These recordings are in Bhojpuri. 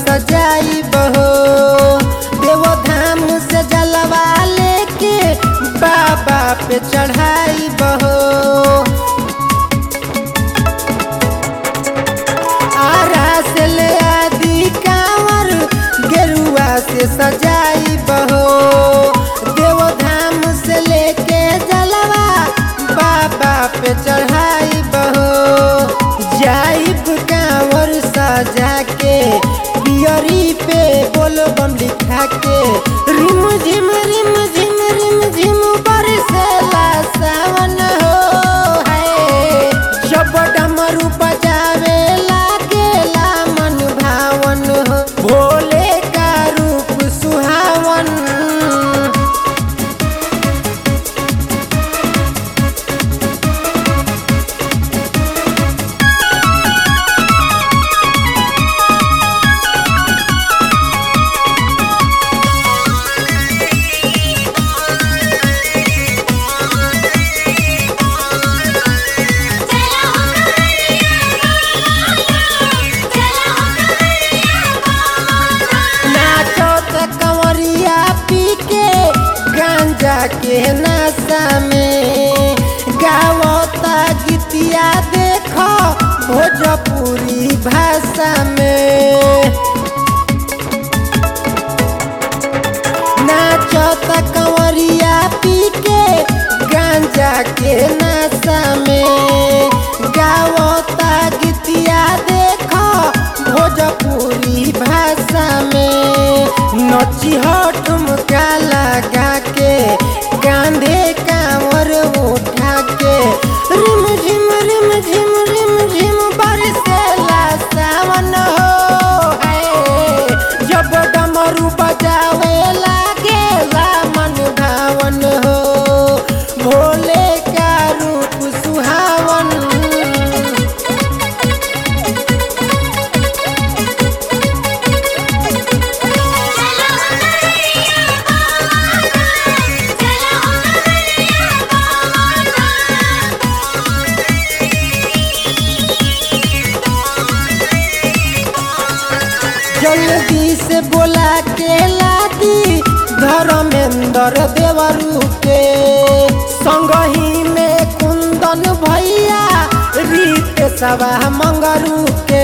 सजाई बहो देवो धाम से जलवा लेके बाबा पे चढ़ाई बहो आरा से ले आदि कांवर गेरुआ से सजाई बहो देव धाम से लेके जलवा बाबा पे चढ़ाई बहो जाइब कांवर सजा के पियरी पे बोल बम लिखा के रिम झिम रिम झिम रिम झिम बरसेला सावन हो है जब डमरू बजावे लागेला मन भावन हो भोले का रूप सुहावन चला हो कवरिया चला हो कवरिया नाचो त कंवरिया पी के गांजा के नशा में गावता गीतिया देखो भोजपुरी भाषा में नाचो त कंवरिया पी के गांजा के नशा में गावता गीतिया देखो भोजपुरी भाषा में नची ठुमका लगा के कांधे कांवर उठा के रिम झिम रिम झिम रिम झिम बरसेला सावन हो है जब डमरू बजावे लागेला मन भावन हो भोले का रूप सुहावन चला हो कवरिया चला हो कवरिया जल्दी से बोला के लादी धर्मेंद्र देवरू के संगही में कुंदन भैया रीत सभा मंगरू के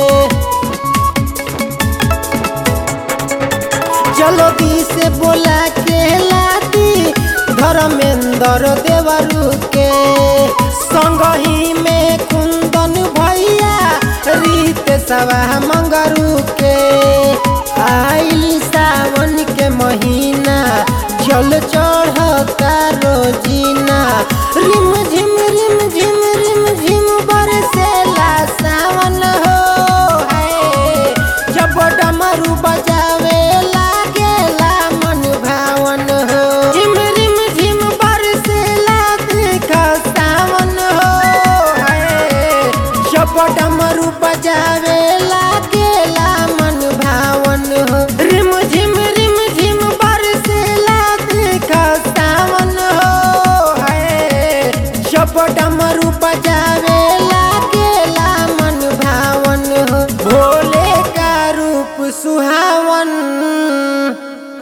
जल्दी से बोला के लादी धर्मेंद्र देवरू के संगही में कुंदन भैया रीत सभा मंगरू के